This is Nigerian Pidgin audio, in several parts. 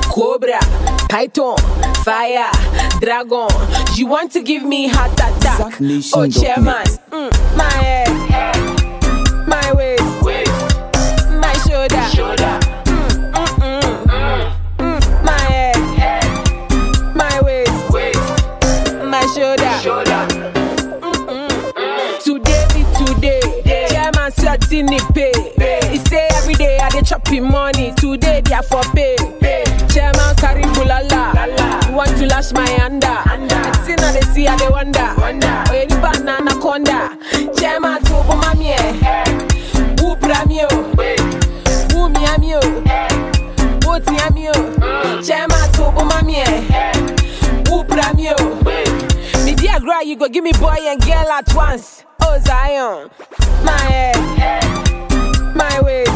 Cobra, Python, Fire, Dragon. You want to give me heart attack? ZackNation Oh, dot chairman, net. mm, my head, my waist, my shoulder, Mm, mm, mm, mm, my head, my waist, my shoulder. Today be today. Chairman certain pay. He say every day I dey chop him money. Today they are for pay. Chairman carry bulala. You want to lash my under? I see now they see I they wonder. Oh yeah, the banana conda. Chairman to mami eh. Who bramio? Who mi amio? Who ti amio? Chairman to mami eh. Who bramio? Me dear girl, you go give me boy and girl at once. Oh Zion, my head, my waist,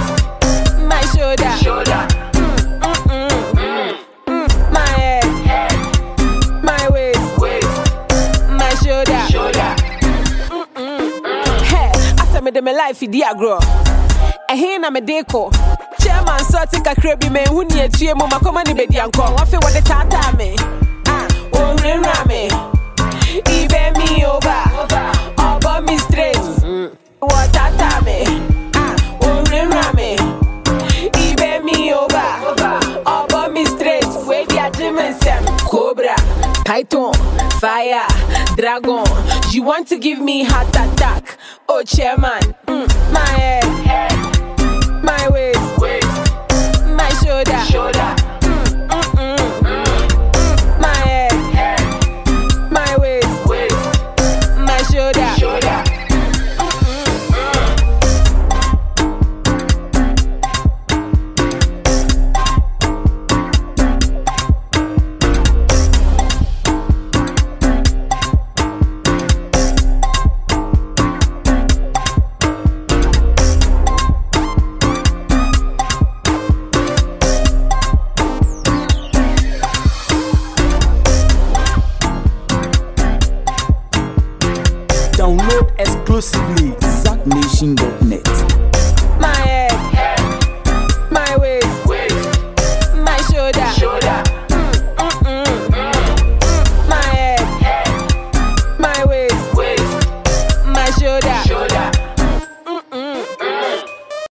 my shoulder, Mm, mm, mm, mm. my head, my waist, my shoulder. Mm, mm. Hey, after me de me life, dear girl. ɛhe na mede kɔ chairman sɛ ɔte kakra bi ma ɛhu ne atua mu makɔma ne bɛdi ankɔ wafe wɔde taataa me Ah, ɔnwurawura me ibɛ mi over ɔbɔ me straight wɔtaataa me Ah, ɔnwurawura me ibɛ mi over ɔbɔ me straight wedi agye me nsɛm cobra python fire dragon you want to give me heart attack oh chairman mm, my head my waist, my shoulder, Mm, mm, mm, mm. my head, my waist, my shoulder. Download exclusively ZackNation.net.